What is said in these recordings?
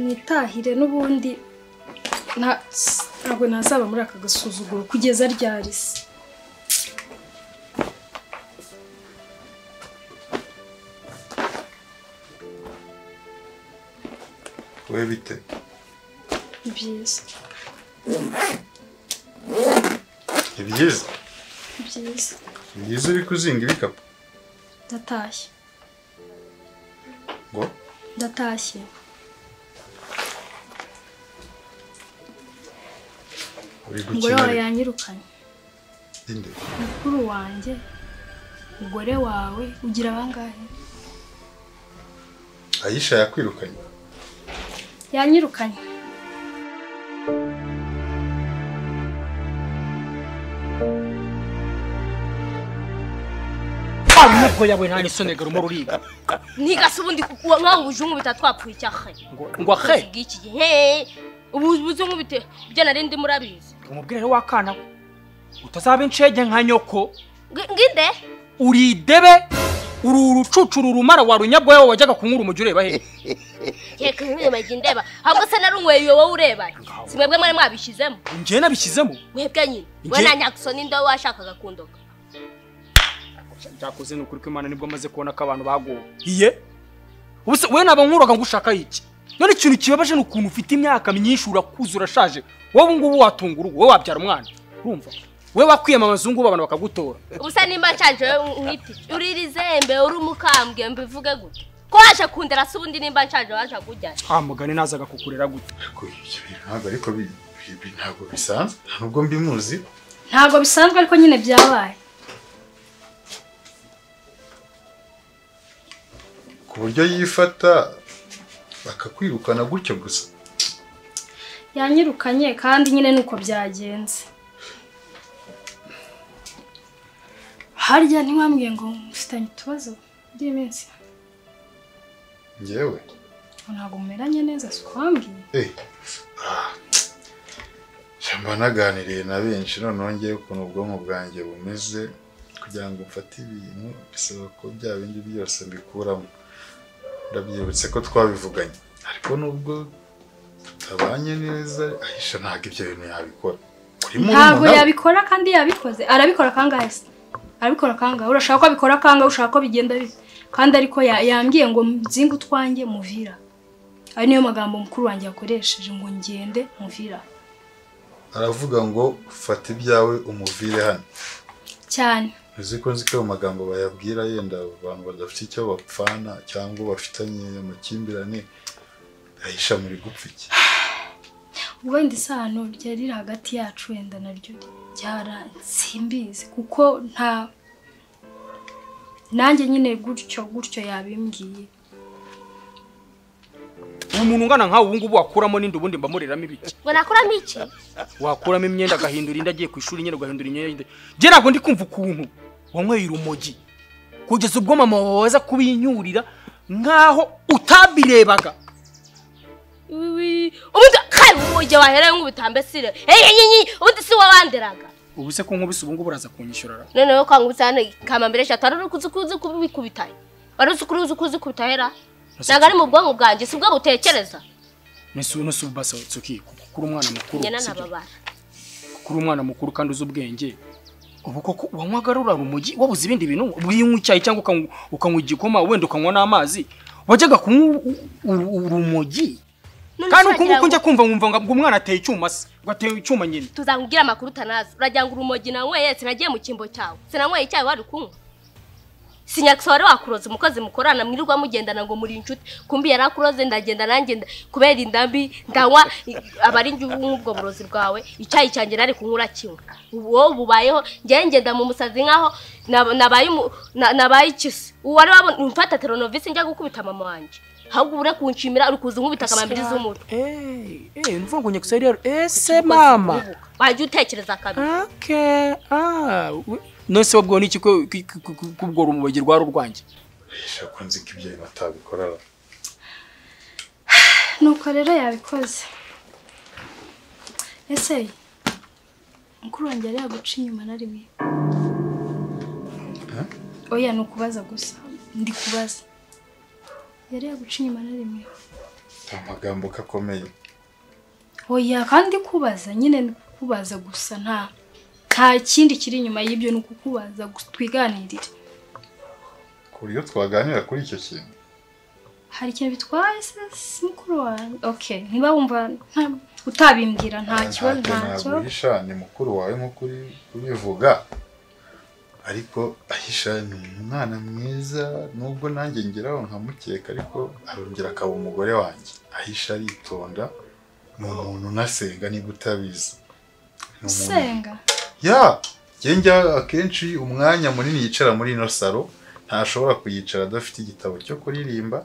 nitahire n'ubundi nta- ntabwo nazaba muri aka gasuzuguro kugeza ryari se wowe bite ni byiza ni byiza ni byiza ni byiza uri kuzinga ibikapu ndatashye ngo ndatashye uri umugore wawe gukina yanyirukanye inde mukuru wanjye umugore wawe ugira abangahe ayisha yakwirukanye yanyirukanye mutoya we nani sonegera umura uriga ntigase ubundi nk'aho ubuzungu bita twapfuye icyaha ngo ahe iki gihe ubu ubuzungu bite ibyo nari ndi murabizi umubwire rero w'akana we utazaba incege nka nyoko Ngi- ngide uri idebe uri urucucu uri urumara wa runyabwoya we wajyaga kunyura umujyi ureba he reka nk'inyuma jya ndeba ahubwo se nari unyweye wowe urebanye si mwebwe mwari mwabishyizemo njyewe nabishyizemo mwebwe nyine we Njye- na nyaguso n'indobo washakaga kundoka byakoze ni ukuri ko imana nibwo amaze kubona ko abantu baguwe iye ubuse wowe naba nkuroga ngo ushaka iki none ikintu kibabaje ni ukuntu ufite imyaka myinshi urakuze urashaje wowe ubu ngubu watunga urugo wowe wabyara umwana urumva wowe wakwiyamamaza ubu ngubu abantu bakagutora ubusa nimba nshanje wowe nkwiti uri irizembe uri umukambwe mbivuge gute ko waje kundera se ubundi nimba nshanje waje kujyana ah mugani nazaga kukurera gute ariko ibyo bintu ntabwo ariko bi- bi- bi- ntabwo bisanzwe nta nubwo mbi muzi ntabwo bisanzwe ariko nyine byabaye ku buryo yifata bakakwirukana gutyo gusa yanyirukanye kandi nyine nuko byagenze harya ntiwambwiye ngo mufitanye utubazo by'iminsi ngewe ngo ntabwo mumeranye neza si ukwambwiye eh ah, tsk. mba naganiriye na benshi noneho ngewe ukuntu ubwonko bwanjye bumeze kugira ngo mfate ibintu bisaba ko bya bindi byose mbikuramo ndabyibutse ko twabivuganye ariko nubwo tutabanye neza ahisha ntabwo ibyo bintu yabikora kuri ntabwo murumuna we. yabikora kandi yabikoze arabikora kangahe se arabikora kangahe urashaka ko abikora kangahe ushaka ko bigenda bite kandi ariko ya- yambwiye ngo mzinge utwanjye muvira ayo niyo magambo mukuru wanjye yakoresheje ngo ngende muvira aravuga ngo fata ibyawe umuvire hano cyane uzi ko nzi ko ayo magambo bayabwira yenda abantu badafite icyo bapfana cyangwa bafitanye amakimbirane ahisha muri gupfa iki wenda isano ryari riri hagati yacu wenda naryo ryaransimbizi kuko nta nanjye nyine gutyo gutyo yabimbwiye uyu muntu ungana nkawe ubu ngubu wakuramo n'indi ubundi mbamuriramo ibiki ngo nakuramo iki wakuramo imyenda agahindura indi agiye ku ishuri nyine ugahindura imyenda njye ntabwo ndi kumva ukuntu wanyweye urumogi kugeza ubwo mama wawe waza kubinyurira nkaho utabirebaga Wiwi, ubundi kandi ubu igihe wahereye nk'ubutambesire ubundi si wabanderaga ubu se ko nkubise ubu ngubu uraza kunyishyurara noneho kwangu cyane kamambere eshatu wari uri kuzi kuzi kubikubita wari uzi kuri uzi kuzi kubitahera ntabwo ari mu bwonko bwanjye si bwo butekereza nese uno si ubasa tsuki kuko uri umwana mukuru njye sibyo? nanababara kuko uri umwana mukuru kandi uzi ubwenge ubu koko wanywaga rura rumogi wabuze ibindi bintu ubinywa icyayi cyangwa ukanywa- ukanywa igikoma wenda ukanywa n'amazi wajyaga kunywa u- u- u- urumogi None kandi se uko wagira nguko ngo- njya kumva nkumva ngo ngo umwana ateye icyuma se ngo ateye icyuma nyine tuzamubwira amakuru utanazi uragira ngo urumogi nanyweye sinagiye mu cyimbo cyawe sinanyweye icyayi wari kunywa sinyakisa wari wakuroze umukozi mukorana mwirirwa mugendana ngo muri inshuti kumbi yari akuroze ndagenda nanjye nda- kubera indambi ndanywa i- aba ari njye nk'ubwo burozi bwawe icyayi cyanjye nari kunywa urakinywa ubu wowe bubayeho njyewe ngenda mu musazi nkaho nab- nabaye umu- na- nabaye ikisi uwo wari wabona umfata teronovisi njya gukubita mama wanjye ahubwo ure kunshimira uri kuza nkubita akamambiri z'umutwe Eh, eh, nuvuga ngo nyakusari rero ese mama wajya utekereza kabiri okay ah we- none se wabwiwe n'iki ko- ko- ko- ko- ko ubwo rumogi rwari urwanjye ahisha ko nzi ko ibyo bintu atabikora nuko rero yabikoze ese mukuru wanjye yari yaguca inyuma na rimwe oya ni ukubaza gusa ndi kubaza yari yaguca inyuma na rimwe amagambo ko akomeye oya kandi kubaza nyine ni kukubaza gusa nta nta kindi kiri inyuma y'ibyo ni ukukubaza gu- twiganirire ku buryo twaganira kuri icyo kintu hari ikintu bitwaye se si mukuru wawe okay niba wumva nta- utabimbwira nta kibazo nta ntacyo kibazo naguhisha ni mukuru wawe nk'uko uri kubivuga ariko ahisha ni umwana mwiza nubwo nanjye ngeraho nkamukeka ariko arongera akaba umugore wanjye ahisha aritonda ni umuntu unasenga niba utabizi Ni umuntu- usenga ya njye njya akenshi umwanya munini yicara muri ino salo ntashobora kuyicara adafite igitabo cyo kuririmba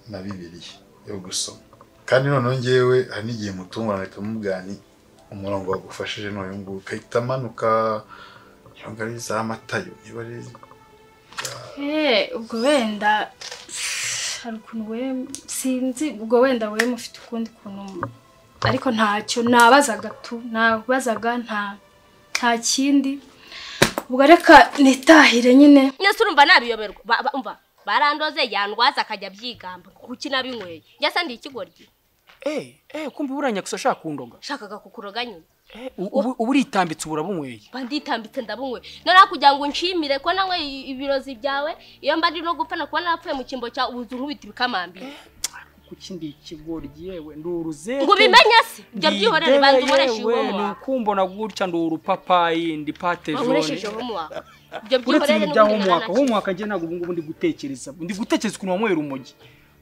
na bibiliya yo gusoma kandi noneho ngewe hari n'igihe mutungurana ahita mubwira ni umurongo wagufashije n'uyu nguyu ukahita amanuka niba ari za matayo niba ari Eh, ubwo wenda hari ukuntu we sinzi ubwo wenda we mufite ukundi kuntu ariko ntacyo nabazaga tu nabazaga nta nta kindi ubwo reka nitahire nyine nyese urumva nabiyoberwa Ba- ba- umva barandoze yandwaza akajya abyigamba kuki nabinyweye njyase ndi ikigoryi eh eh kumbi buranya gusa shaka kundonga nshakaga kukuroga nyine eh u- ubu ubu uritambitse burabunyweye mba nditambitse ndabunywe noneho kugira ngo nshimire ko nawe ibirozi byawe iyo mba ndi no gupfa nakuba narapfuye mu cyimbo cyawe ubuzu nkubita ibikamambiri kuki ndi ikigoryi yewe ndi uruzete ngo ubimenye se ibyo byihorere banza ukoresha yewe ni ihomo ukumbona gutya ndi urupapayi ndi pate ukoresheje jone ihomo wawe uretse ibyo byihorere ibintu bya homwaka homwaka njye ntabwo ubu ngubu ndi gutekereza ndi gutekereza ukuntu wanyweye urumogi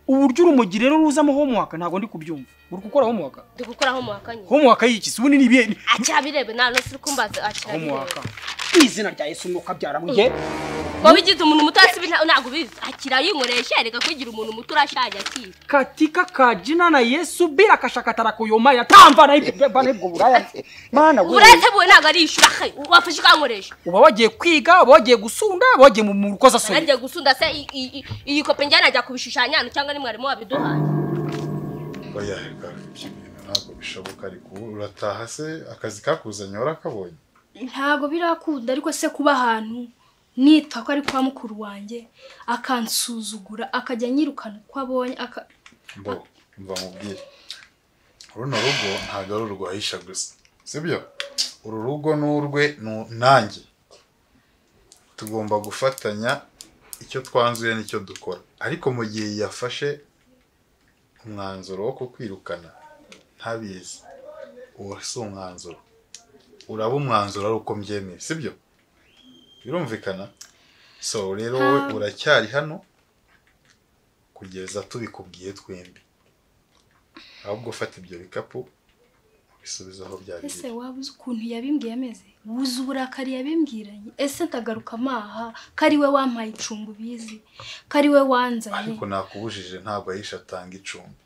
uburyo urumogi rero ruzamo homwaka ntabwo ndi kubyumva uri gukora homwaka ndi gukora homwaka nyine homwaka y'iki se ubundi ni ibihe akirabirebe nta n'usi uri kumbaza homwaka akirabirebe izina rya yesu umwuka byaramuye wowe ubigize umuntu muto hasi ntabwo ubizi akirayinkoresha reka kwigira umuntu muto urashaje akiri katika ka jina na yesu bila kashakatara kuyoma yatamba na ibyo bana ibwo buraya mana we. uburetebuwe ntabwo ari ishuri ahe wafashe ukankoresha uba wagiye kwiga uba wagiye gusunda uba wagiye mu- mu rukozasoni nanjye gusunda se i- i- i- iyi kope njyana ajya kubishushanya hano cyangwa ni mwarimu wabiduhaye oya reka ibyo bintu ntabwo bishoboka ariko ubu urataha se akazi kakuzanye warakabonye ntabwo birakunda ariko se kuba ahantu nitwa ko ari kwa mukuru wanjye akansuzugura akajya anyirukana uko abonye aka- mbo mva mubwire runo rugo ntabwo ari urwahisha gusa sibyo uru rugo ni urwe nu- nanjye tugomba gufatanya icyo twanzuye n'icyo dukora ariko mu gihe yafashe umwanzuro wo kukwirukana ntabizi uwo si umwanzuro uraba umwanzuro ari uko mbyemeye sibyo birumvikana so rero wowe Ha. uracyari hano kugeza tubikubwiye twembi ahubwo fata ibyo bikapu ubisubize aho byari ese waba uzi ukuntu yabimbwiye ameze wuzi uburakari yabimbwiranye ese ndagaruka amaha ko ari we wampaye icumbi ubizi ko ari we wanzanye ariko nakubujije ntabwo ahisha atanga icumbi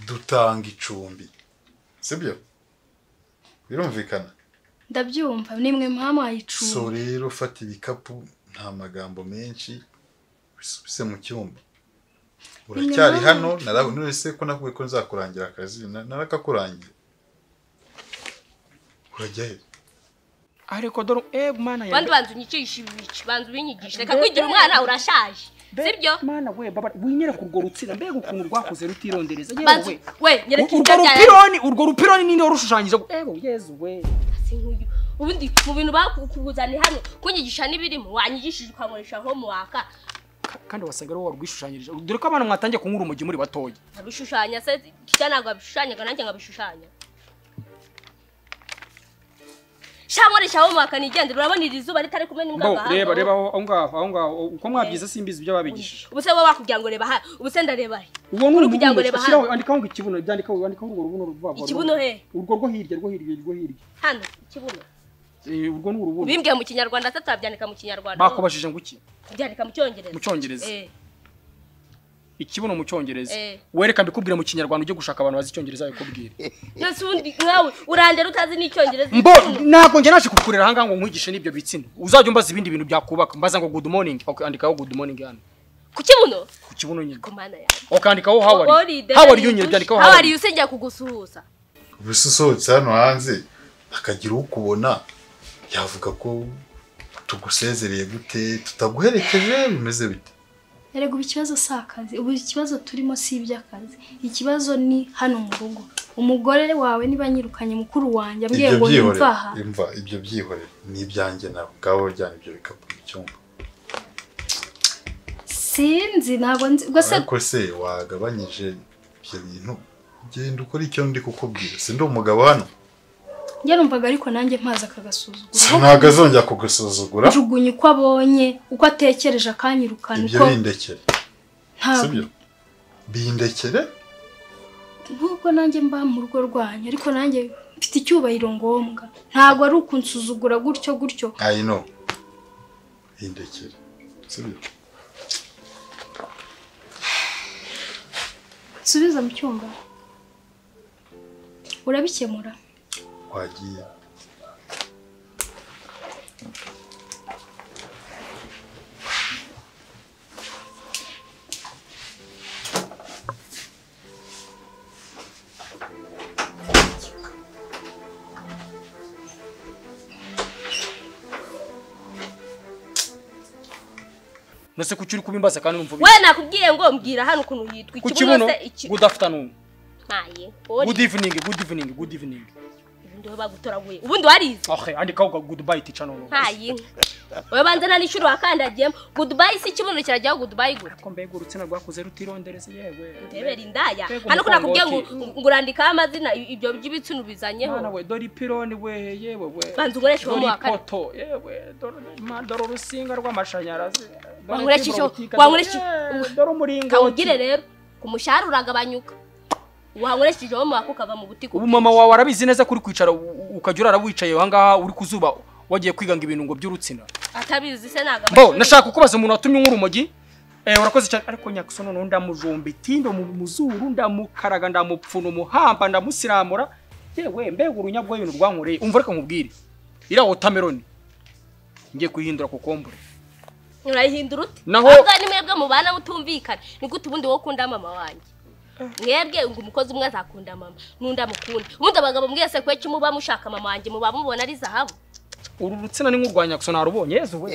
dutanga icumbi sibyo birumvikana ndabyumva nimwe mwamuhaye so icumbi rero fata ibikapu nta magambo menshi bisubise mu cyumba uracyari Inyuma- hano narabona wese ko nakubwiye ko nzakurangira akazi na- narakakurangiye urajya he ariko dore eh mana bandi ya banza unyicishe ibici banza ubinyigishe reka kwigira umwana urashaje sibyo mana we baba winyere kurwo rutsira mbega ukuntu rwakoze rutirondereza banza yewe we we nyereka urwo ibyo byawe rupironi urwo rupironi ninde warushushanyije yewe yezu we Si nk'uyu. ubundi mu bintu bakukuzaniye hano kunyigisha n'ibirimo wanyigishije ukankoresha nko mu waka Ka- kandi wasaga ariwo warwishushanyirije dore ko abana mwatangiye kunyura urumogi muri batoya abishushanya se kijya ntabwo abishushanyaga nanjye nkabishushanya sha nkoresha nko mu waka nigendera urabona iri zuba ritari kumena imbwa Bo, agahanga, reba wowe. reba aho aho ngaho aho ngaho uko mwabyize simbizi ibyo babigishije ubu se wowe wakubwira ngo reba hano ubu se ndareba he uwo ni Uri kugira ngo umubuno reba shyiraho hano andikaho ngo ikibuno byandikaho wandikaho urwo rubuno ruva vuba Ikibuno he? urwo rwo hirya rwo hirya rwo hirya hano ikibuno Eh, urwo ni urubuno ubimbwiye mu kinyarwanda se turabyandika mu kinyarwanda bakubajije ngo iki byandika mu cyongereza mu cyongereza Eh, ikibuno mu cyongereza Eh. wereka mbikubwire mu kinyarwanda ujye gushaka abantu bazi icyongereza babikubwire yose ubundi nkawe urandera utazi n'icyongereza mbo ntabwo njye naje kukurera ahangaha ngo nkwigishe n'ibyo bitsina uzajya umbaza ibindi bintu byakubaka mbaza ngo good morning okay, andikaho good morning hano ku kibuno ku kibuno nyine ku mana yawe ukandikaho how Wowe are uri you how are you ideni nyine yidusha. byandikaho How how are are you you se njya kugusuhuza ubuse usohotse hano hanze akagira ukubona yavuga ko tugusezereye gute tutaguherekeje bimeze bite erega ubu ikibazo si akazi ubu ikibazo turimo si iby'akazi ikibazo ni hano mu rugo umugore wawe niba anyirukanye mukuru wanjye ambwiye ibyo ngo byihorere nimva aha imva ibyo byihorere ni ibyanjye nawe ngaho wajyana ibyo bikapu mu cyumba sinzi ntabwo nzi ubwo se ariko se wagabanyije ibyo bintu genda ukora icyo ndi kukubwira sindi umugabo hano njye numvaga ariko nanjye mpazi akagasuzuguro ntabwo azongera kugusuzugura njugunya uko abonye uko atekereje akanyirukana ibyo uko bindekere ntabwo sibyo bindekere nk'ubwo nanjye mba mu rugo rwanyu ariko nanjye mfite icyubahiro ngombwa ntabwo ari ukunsuzugura gutyo gutyo i know bindekere sibyo nsubiza mu cyumba urabikemura wagiye nase kuki uri kubimbaza kandi numva ubi- we nakubwiye ngo mbwira hano ukuntu yitwa ku ikibuno kibuno se iki good afternoon ntaye good evening good evening good evening ubundi we bagutoraguye ubundi warize okay andikaho ga goodbye teacher noneho ntaye we banza nta n'inshuro wakandagiyemo gudubayi si ikibuno kirajyaho gudubayi gute ariko mbega urutsina rwakuze rutirondereza yewe ndebera indaya Mbega hano ko nakubwiye ngo umukongoti. ngo urandikaho amazina i- ibyo by'ibitsina ubizanyeho mwana we dore ipironi we yewe we banza ukoreshe uwo dore mu wa kane ipoto yewe dore ma- dore urusinga rw'amashanyarazi dore Wankoresha fibro icyo- butike, wankoresha dore- icyo- dore umuringoti kawugire rero ku mushahara uragabanyuka wankoresheje wo mu wako ukava mu butiko ubu mama wawe arabizi neza kuri kwicara u- u- ukajya urara wicaye ahangaha uri ku zuba wagiye kwiganga ibintu ngo by'urutsina atabizi se ntabwo bo amashuri- nashaka kukubaza umuntu watumye nk'urumogi Eh, urakoze cyane ariko nyakuso noneho ndamujomba itindo mu mu zuru ndamukaraga ndamupfuna umuhamba ndamusiramura yewe mbega urunyabwo ibintu rwankoreye umva reka nkubwire iriya wotameroni ngiye kuyihindura kokombure urayihindura ute Naho- ahubwo ni mwebwe mubana mutumvikana ni gute ubundi wo ukunda mama wanjye mwebwe ngo umukozi umwe azakunda mama n'undi amukunda ubundi abagabo mwese kweki muba mushaka mama wanjye muba mubona ari zahabu uru rutsina ni nk'urwa nyakuso narubonye yezu we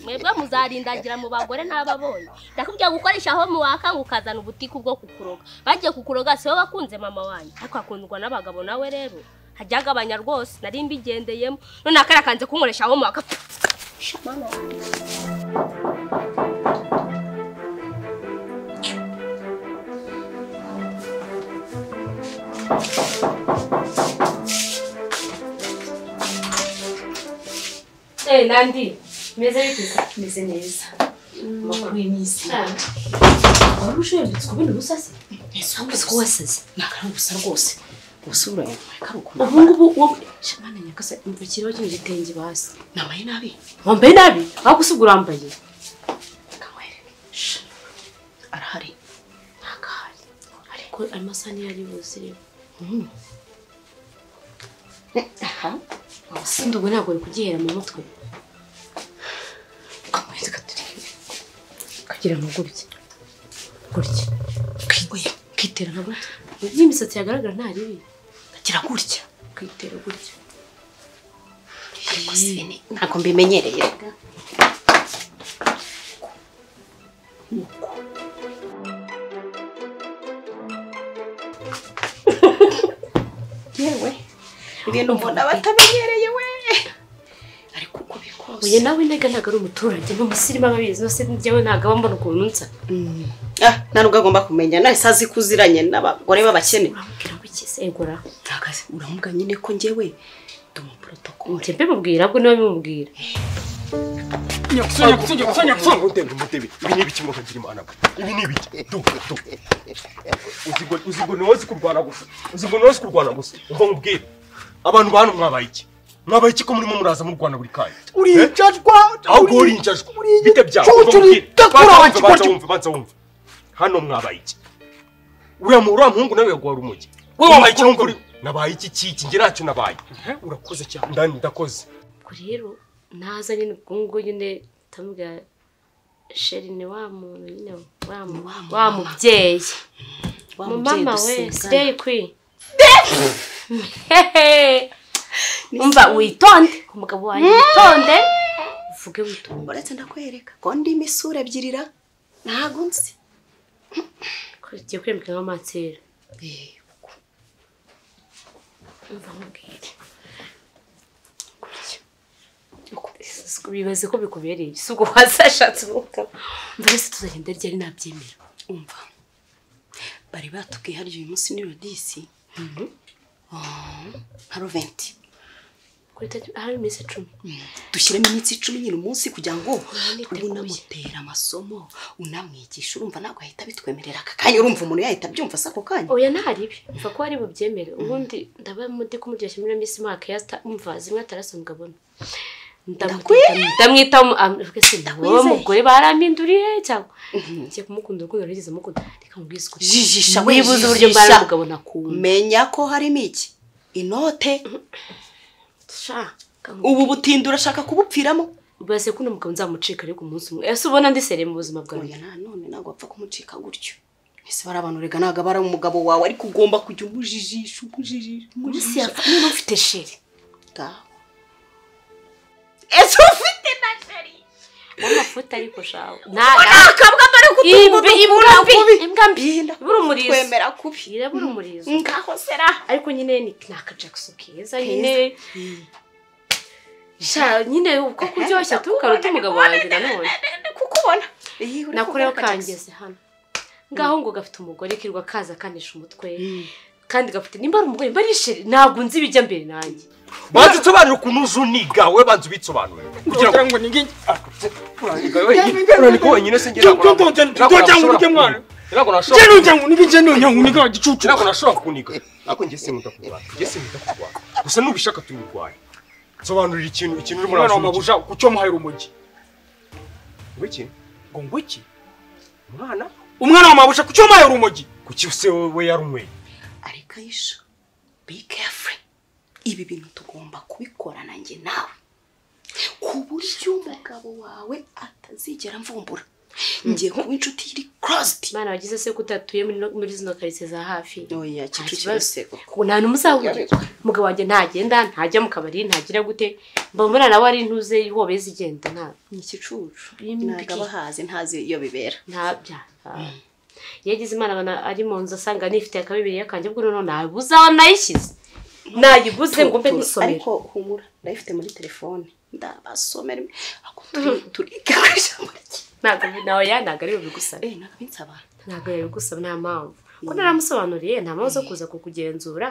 mwebwe muzarindagira mu bagore n'ababonye ndakubwira gukoresha aho muwakanga ukazana ubutiku bwo kukuroga bagiye kukuroga si bo bakunze mama wanjye ariko akundwa n'abagabo nawe rero hajya agabanya rwose nari mbigendeyemo none akarakanze kunkoresha aho muwaka Eh, Nandi, meze bite? Meze neza. Makuru y'iminsi. Wari ushembetse kubona ubusa se? Ese wumvise ko wasaze? Nakara ubusa rwose. Gusura yawe kari ukuntu. Ubu ngubu wowe shamana nyakase imvukiriho kino gitenge basi. Nambaye nabi. Wambaye nabi? Aho gusiga urambaye. Kamwere. Sha. Arahari. Nakahari. Ariko amasaha niyo ari buze rero. Mm. Aha. Sindi ubu ntabwo bari kugihera mu mutwe kamwezi katurebe kagira ngo gutya gutya kigoye kitera nka gutya n'imisatsi yagaragara nta ribi kagira gutya kitera gutya Ariko se ni- ntabwo mbimenyereye rega yewe ibintu mbona batamenyereye we ariko uko bikose oya nawe nega ntabwo ari umuturage n'umusirimu ababizi bose njyewe ntabwo aba mbona ukuntu nsa Ah, nta nubwo agomba kumenya nahise azi ko uziranye n'abagore b'abakene uramubwira ngo ikize egora ntagaze uramuga nyine ko njyewe ndi umuporotokole njye mbimubwira ahubwo niwe bimubwira nyakuso nyakuso nyakuso nyakuso Mutebe, mutebe. Ibi ni ibiki mukagira imana we? Ibi ni ibiki? Du, du. Uzi ngo- uzi ngo niwe uzi kurwana gusa. Uzi ngo niwe uzi kurwana gusa. Umva nkubwire. Abantu bantu mwabaye iki? Mwabaye iki ko murimo muraza murwana buri kanya? uricajwa Aho ubwo urinjajwe. Bite byawe? Cucu, Umva nkubwire. uridakura, Banza wumve, kigoryi- banza wumve, banza wumve. Hano mwabaye iki? Uriya mu- uriya muhungu nawe yaguha urumogi. Wowe Wabaye iki mukuru wumva uri- Nabaye iki kiki? Njye ntacyo nabaye. Urakoze cyane. Ndani ndakoze. ubwo rero naza nyine ubwo ngubwo nyine tamubwira sheri ni wa muntu nyine wa mu- wa mubyeyi mu mama we sideyi kwi umva witonde umugabo wanjye witonde uvuge witonde uretse ndakwereka ko ndimo isura ebyirira ntago nzi tugiye kwimika nk'amansera umva nkubwire bibaze ko bikubereye si ubwo wazashatse umugabo mbese tuzagenda ryari nabyemera umva bari batubwiye harya uyu munsi ni rodisi nka roventi kuri tariki ahari iminsi icumi dushyiremo iminsi icumi nyine umunsi kugira ngo niteguye. unamutera amasomo unamwigisha urumva ntabwo ahita abitwemerera aka kanya urumva umuntu yahita abyumva se ako kanya oya ntaribi mva ko ari bubyemere ubundi ndaba ndi kumuryoshya muri miss mark yasta umva zimwe atarasanzwe abona ndamwita ndamwita mugore barampinduriye cyangwa ngiye kumukunda urukundo rwigeze amukunda reka mubwize ukuri jijisha we wibuze uburyo jijisha. mbara umugabo nakunda menya ko harimo iki inote sha kamu- ubu butindi urashaka kubupfiramo base kuno mugabo nzamucika ariko umunsi umwe ese ubona ndi sere mu buzima bwawe oya nanone ntabwo wapfa kumucika gutyo ese bari abantu rega ntabwo aba ari umugabo wawe ariko ugomba kujya umujijisha umujijisha munsi umujijisha yapfa niba mfite sheri ngaho ese ufite na sheri amafuta ariko shawe nta kabwa dore ko imbe utumva imbwa mbi kubi imbwa mbi ibura umurizo twemera kubi irabura umurizo ngaho sera ariko nyine ni ni akajagiso keza nyine sha nyine uko kuryoshya tukaruta umugabo wanjye nanone kukubona nakureho kangeze hano ngaho ngo gafite umugore kirwa kaza kanisha umutwe kandi gafite nimba ari umugore nimba ari isheri ntabwo nzi ibijya mbere nanjye banza usobanura ukuntu uzi uniga we banza ubisobanure kugira ngo kugira ngo ningi uraniga wenyine uraniga wenyine se ngira Don't- don't- don't- don't- don't- don't- don't- don't- ntabwo je nashobora nujya ngo ningi je nujya ngo ningi wagicucu ntabwo nashobora kuniga ariko njye sinkunda kurwana njye sinkunda kurwana gusa nubishaka tubirwanya sobanurira ikintu ikintu urimo umwana wa uramubuja mabuja kucyo muhaye urumogi wiki ngo ngo iki umwana umwana wa mabuja kucyo muhaye urumogi kuki se we yarumweye ariko ayisha be careful ibi bintu tugomba kubikora nanjye nawe ku buryo umugabo wawe atazigera mvumbura ngiye kuba inshuti iri crossed imana wagize se kutatuye muri no- muri zino karitsiye za hafi oya kicukiro se koko. ubu nta n'umwe uzahurira umugabo wanjye ntagenda ntajya mu kabari ntagira gute mba mbona nawe ari intuze ihobeza igenda nta ni ikicucu Bimbi ntabwo aba ki- ahazi ntazi iyo bibera ntabya iyo agize imana abona ari mu nzu asanga nifitiye akabibiri yakanjye bwo noneho nabuze aho nayishyize nayiguze ngo mbe Tu- tu- nisomera ariko humura ndayifite muri telefone ndabasomera ako turi- turiga ku ijambo rye ntabwo nawe ya ntabwo ari bubigusaba eh ntabwo binsaba ntabwo yabigusaba nta mpamvu ko naramusobanuriye nta mpamvu zo kuza kukugenzura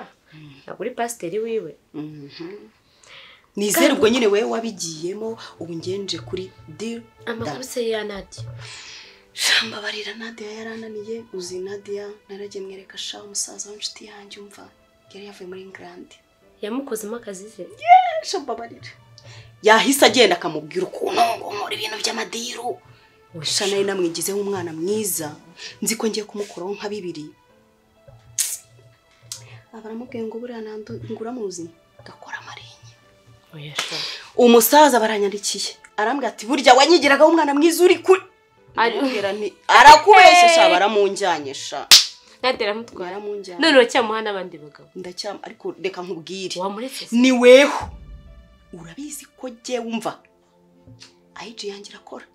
ntabwo uri pasiteri wiwe nizere ubwo nyine wewe wabigiyemo ubu ngenje kuri deal amakuru se ya nadi shamba barira nadia yarananiye uzi nadia naragiye mwereka sha umusaza w'inshuti yanjye umva yari yavuye muri england yamukozemo akazi ze shamba barira yahise agenda akamubwira ukuntu ngomora ibintu by'amadiru sha nayo namwigizeho umwana mwiza nzi ko ngiye kumukuraho nka bibiri abaramubwiye ngo buriya nandu nguramuzi gakora amarenga oya sha umusaza baranyandikiye arambwira ati burya wanyigiragaho umwana mwiza uri kuri Ari- Ndamubwira nti, arakubesesha baramunjyanisha nadi aramutwara baramunjyana noneho cyamuha n'abandi bagabo ndacyama ariko reka nkubwire wamuretse se ni weho urabizi ko jye wumva ayiji yanjye irakora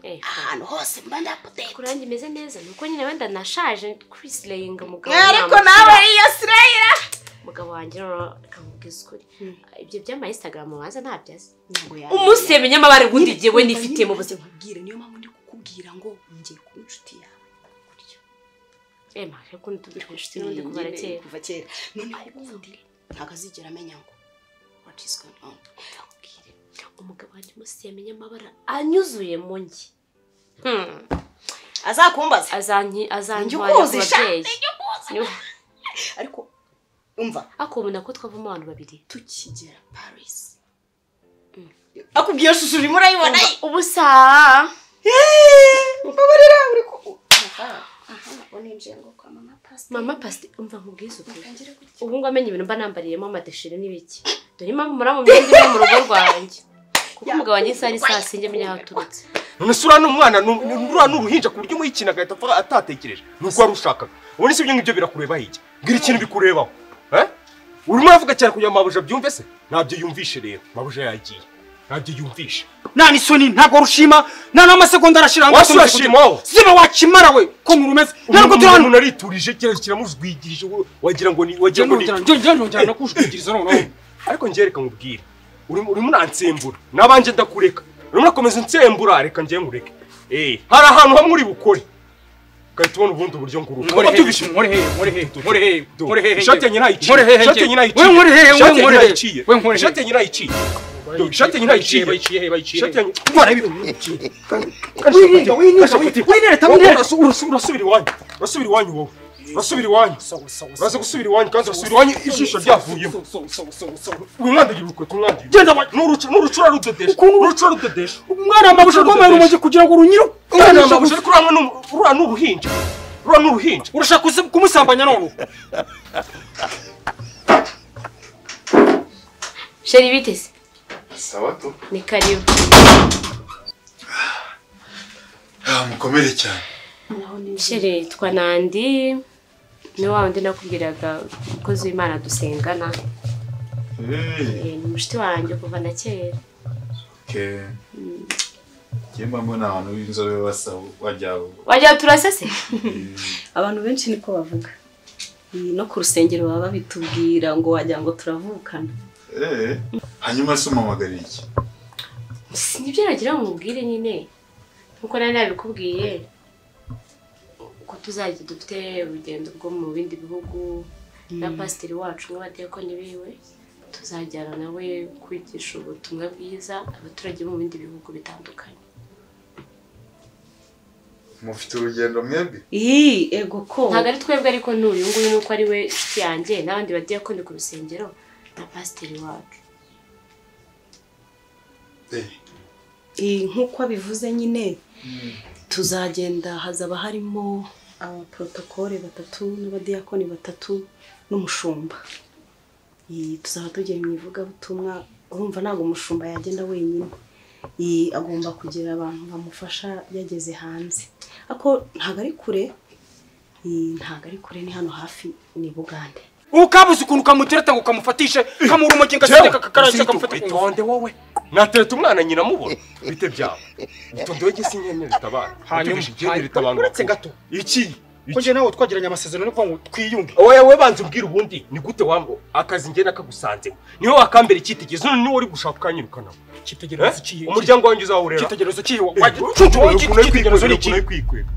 Eh, ahantu hose mba ndapoteye kuri yanjye imeze neza ni uko nyine wenda nashaje kwisirayinga mugabo ariko namukira. nawe iyo sirayira umugabo wanjye noneho akamubwiza ukuri ibyo by'ama instagram abanza ntabyazi umunsi umusebe yamenye amabara ubundi igihe we nifitiye mu buzima nkubwire niyo mpamvu ndi kukubwira ngo ngiye kuba inshuti yawe kurya ema reka undi tubwire inshuti n'undi kubara kera kuva kera noneho ubundi ntabwo azigera amenya ngo what is going on Mbwire, umugabo wanjye umunsi yamenye amabara anyuzuye mu njye Hmm, azakumbaza azanki- azantwara ku Njye ukuzi, sha, babyeyi Niwe- ariko umva ariko ubu nako twavamo abantu babiri tukigera paris akubwiye shusho urimo urayibona ye? ubu saa Yeee, mbabarira uri ku aha aha uninjiye ngo kwa mama pasiteri mama pasti umva nkubwize ukuri Ngira gutya. ubu ngubu amenye ibintu mba nambariyemo amadeshire n'ibiki dore impamvu muri mu myenda imwe mu rugo rwanjye kuko umugabo wanjye isaha n'isaha sinjya amenya aho aturutse none se uriya ni umwana ni ni- uriya ni uruhinja ku buryo umuha ikintu agahita apfa atatekereje ni uko wari ushakaga ubone se ibyo ngibyo birakureba hirya mbwira ikintu bikurebaho eh? urimo uravuga cyane kugira ngo mabuja abyumve se ntabyo yumvishe rero mabuja yagiye ntabyo yumvisha nta n'isoni ntabwo rushima nta n'amasegonda arashyira ngo Wasi urashimaho. ziba wakimara we ko nkurumeze ntabwo turi hano umuntu ariturije kiriya kiramuzwigirije wowe wagira ngo ni wagira ngo ni Njya nongera nongera nakushwigiriza noneho ariko njye reka nkubwire urimo urimo uransembura nabanjye ndakureka urimo urakomeza unsembura reka njye nkureke Eh, hari ahantu hamwe uri bukore ugahita ubona ubundi buryo nguruka nkore hehe Uratubishe. nkore hehe nkore hehe nkore hehe nkore hehe ishati yanjye nayiciye nkore hehe ishati yanjye nayiciye we nkore hehe we ishati nkore hehe yanjye we nkore nayiciye hehe ishati yanjye nayiciye ishati yanjye nayiciye bayiciye hehe bayiciye ishati hehe yanjye wirinda wirinda wirinda tabu neza Wowe urasu- urasu- urasubira iwanyu urasubira iwanyu wowe urasubira iwanyu uraza gusubira iwanyu kandi urasubira iwanyu ijisho ryavuyemo wimwandagira urukweto umwandagira Genda wa- N'urucu- n'urucura rudodesha Ukuntu- n'urucura rudodesha umwana amabusha rwambaye urumogi kugira ngo runyire Umwana wambaye ubusa ariko uriya ni- uriya ni uruhinja uriya ni uruhinja urashaka kuzi- kumusambanya none sheri biteze sawa tu ni karibu Ah, mukomere cyane sheri twa nandi ni wa wundi nakubwiraga umukozi w'imana dusengana Eh, Eh, ni mushiti wanjye kuva na kera ke njyewe mbona abantu b'inzobe basa wajya wagira turase se abantu benshi niko bavuga Eh, no ku rusengero baba babitubwira ngo wagira ngo turavukana eh hanyuma se umamagara iki nibyo nagira ngo mubwire nyine nkuko nari nabikubwiye ko tuzajya dufite urugendo rwo mu bindi bihugu na pasiteri wacu n'abatekoni biwe tuzajyana nawe kwigisha ubutumwa bwiza abaturage bo mu bindi bihugu bitandukanye mufite urugendo mwebwe Ii, ego ko. ntabwo ari twebwe ariko n'uyu nguyu nuko ari we inshuti yanjye n'abandi badiyakoni ku rusengero na pasiteri wacu Eh, Ii, nk'uko abivuze nyine tuzagenda hazaba harimo abaporotokole batatu n'abadiyakoni batatu n'umushumba. Ii, tuzaba tugiye mu ivugabutumwa urumva ntabwo umushumba yagenda wenyine. Ii, agomba kugira abantu bamufasha yageze hanze. Ako ntabwo ari kure Ii, ntabwo ari kure ni hano hafi ni Bugande. ubu kabuze ukuntu kamutereta ngo kamufatishe kamura urumogi Jewe, ngasiteka kakarangiza kamufata ku witonde ngufu wowe natereta umwana nyina amubona bite byaba itonde wege sinkene ritabana Hanyuma, Uratubishe igihene hanyuma, ritabana uretse gato. iki ko iki njye nawe twagiranye amasezerano yo kuvuga ngo twiyunge wowe wowe banza umbwire ubundi ni gute wambo akazi njye nakagusanzemo niwe wakambera icyitegererezo none niwe uri gushaka ukanyirukanaho icyitegererezo Eh? cy'iyi umuryango wanjye uzawurera icyitegerezo cy'iyi Eh, wagira ukuntu ucucu icyitegererezo ni ari iki kwikwega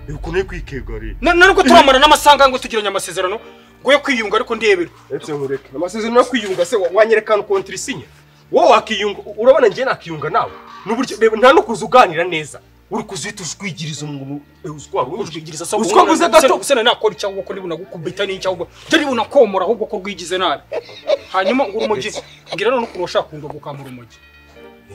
Eh, ukuntu ari kwikwega rero na na nubwo turamara n'amasaha ngo tugiranye amasezerano ngo yo kwiyunga ariko ndebera ese nkureke amasezerano yo kwiyunga se wa- wanyerekana ukuntu isinya wowe wakiyunga urabona njye nakiyunga nawe n'uburyo reba nta no kuza uganira neza uri kuza uhita uzwigiriza umuntu uzwa ujwigiriza uzwa uzwaguze gato usana nakora icyaha ubwo ko niba unagukubita n'icyaha ubwo njye niba unakomora ahubwo ko rwigize nabi hanyuma ngo urumogi mbwira none ukuntu washaka kunga gukamura urumogi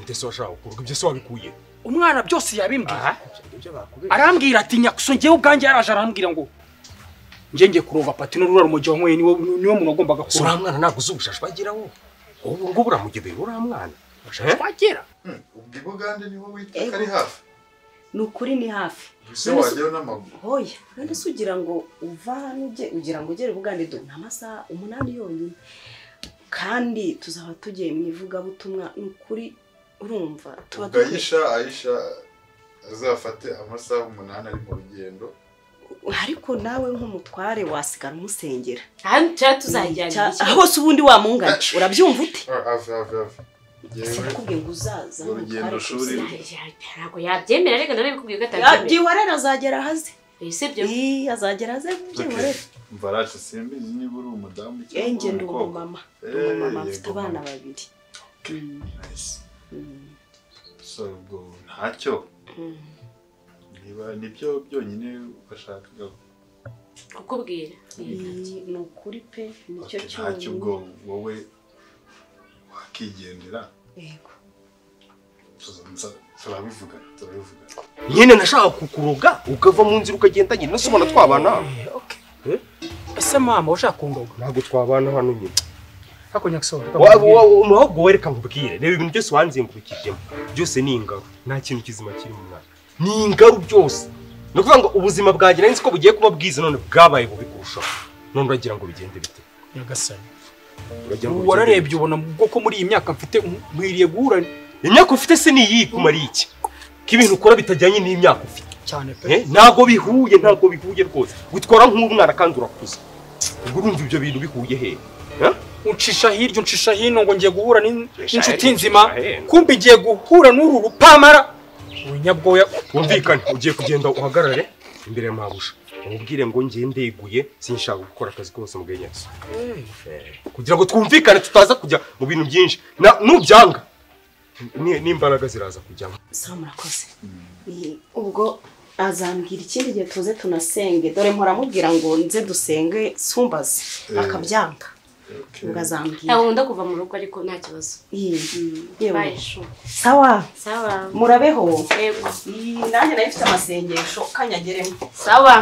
ndetse washaka gukurwa ibyo se wabikuye umwana byose yabimbwiye ibyo bakubera arambwira ati nyakuso ngewe ubwanjye yaraje arambwira ngo ngenge kurova pati n'urura rumogi wanyweye niwe niwe muntu wagombaga si kurura uriya mwana ntabwo uzi ubushashi bagira wowe ubu ngubu uramugebera uriya mwana Eh? twagera hmm, ubwo i Bugande niho witeka ari hafi Ni ukuri ni hafi. ese wajyayo n'amaguru hoya none se ugira ngo uva hano ujye ugira ngo ugere bugande do ni amasaha umunani yonyine kandi tuzaba tugiye mu ivugabutumwa ni ukuri urumva tuba ubwo ayisha ayisha azafate amasaha umunani ari mu rugendo dukwiye- ariko nawe nk'umutware wasigara umusengera ahandi tuba tuzajyana Cya- hose ubundi wamungana urabyumva ute Ah, ave ave ave yewe sinakubwiye ngo uzaza urwo rugendo nk'umutware shuri. kumusengera. ntabwo yabyemera reka narabikubwiye ko Ya- atabyemera byiwarera azagera haze Eh, sibyo Ii, azagera haze byiwarera mbaraje simbizi niba uri umudamu cyangwa enge uri ndi umukobwa umumama Eh, umumama yego, mfite abana mama. babiri Nice. so ubwo ntacyo niba nibyo byonyine washakaga kukubwira Ii, ni ukuri pe nicyo Ati, ntacyo ubwo cyonyine wowe wakigendera yego tuza- turabivuga turabivuga nyine nashaka kukuroga ukava mu nzira ukagenda nyine ese ubona twabana ese mama ushaka kundoga ntabwo twabana hano nyine ariko nyakuso Wa- wa- wa- ahubwo wowe reka nkubwire reba ibintu byose wanzengurukijemo byose ni ingaro nta kintu kizima kiri mu mwana ni ingaro byose ni ukuvuga ngo ubuzima bwanjye nari nzi ko bugiye kuba bwiza none bwabaye bubi kurushaho none uragira ngo bigende bite nyagasani uragira ngo bigende bite? wararebye ubona ubwo ko muri iyi myaka mfite nkwiriye guhura imyaka ufite se ni iyi kumara iki ko ibintu ukora bitajyanye n'imyaka ufite cyane pe Eh, ntabwo bihuye ntabwo bihuye rwose witwara nk'umwana kandi urakuze ubwo urumva ibyo bintu bihuye hehe Eh? uncisha hirya uncisha hino ngo ngiye guhura n'in- Uncisha n'inshuti hino, nzima uncisha hino. kumbe igiye guhura n'uru rupamara ubunyabwoya wumvikane ugiye kugenda uhagarare imbere ya mabuja umubwire ngo ngiye ndeguye sinshaka gukora akazi kose mu bwenyezo kugira ngo twumvikane tutaza kujya mu bintu byinshi Na- nubyanga ni- n'imbaraga ziraza kujyamo sawa murakoze Mm, ubwo azambwira ikindi gihe tuze tunasenge dore mporamubwira ngo nze dusenge sumbaze Eh. akabyanga ubwo azambwira ntabwo nkunda kuva mu rugo ariko nta kibazo Iyi, yewe bayishu sawa sawa murabeho yego Iyi, nanjye nari mfite amasengesho kanyageremo sawa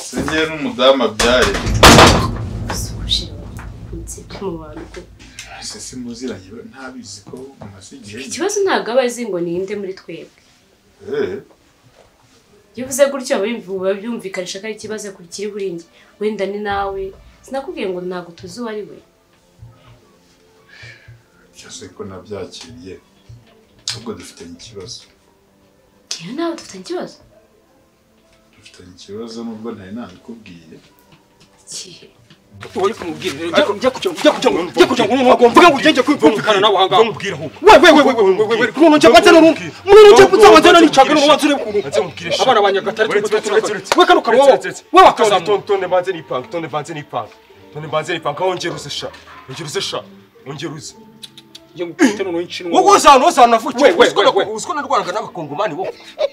sinjye n'umudamu abyaye kushe nsibye mu bantu ko ese simuziranye we ntabizi ko umaze igihe ikibazo ntabwo aba azi ngo ninde muri twebwe Eh, iyo uvuze gutyo aba byumvikanisha ko ari ikibazo kiri kuri njye wenda ni nawe sinakubwiye ngo ntabwo tuzi uwo ari we byose ko nabyakiriye ahubwo dufitanye ikibazo yewe nawe dufitanye ikibazo dufitanye ikibazo nubwo ntari nabikubwiye Ikihe? wari kumubwira rero Ariko- ujya kujya ujya kujya ngo ujya kujya ngo noneho mvuga ngo ugende kwivumvikana nawe ahangaha mubwire ahubwo wewe wewe wewe wewe wewe kuno nje batse no rumwe muno nje kutsa wazana ni chagano wabatsure kuno abana banyagatare we kano karo wawo we wakazamu tonde mbanze n'ipanga tonde mbanze n'ipanga tonde mbanze n'ipanga wongera uze sha wongera uze sha wongera uze nje ngukite no nshinwa wowe uzana uzana We, navukiye we, we, we. uziko narwanaga n'abakongomani wowe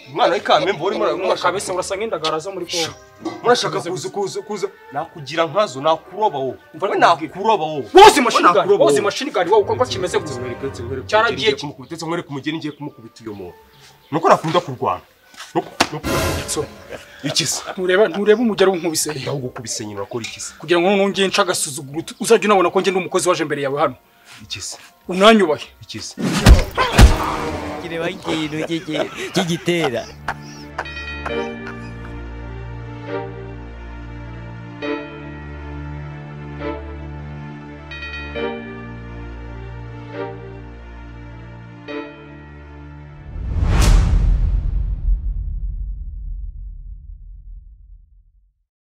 umwana w'ikamembe urimo umwaka urashaka wese urasa nk'indagara zo muri kongo murashaka kuza kuza kuza nakugira nkazo nakuroba wowe we nakuroba wowe wose mashini gari Nakuroba wose wowe. mashini gari wawo uko kimeze gusa cyaragiye cyaragiye kumukubita nkwereka umugeni ngiye kumukubita uyu muntu nuko nakunda kurwana nuko nuko nakubitse ikisa ntureba ntureba umugero w'inkubise ndaho gukubise nyina akora ikisa kugira ngo noneho ngiye nca agasuzuguro utu- uzajya unabona ko njye ndi umukozi waje imbere yawe hano ikisa unanyubahe ikisa kireba ikintu cy'igitera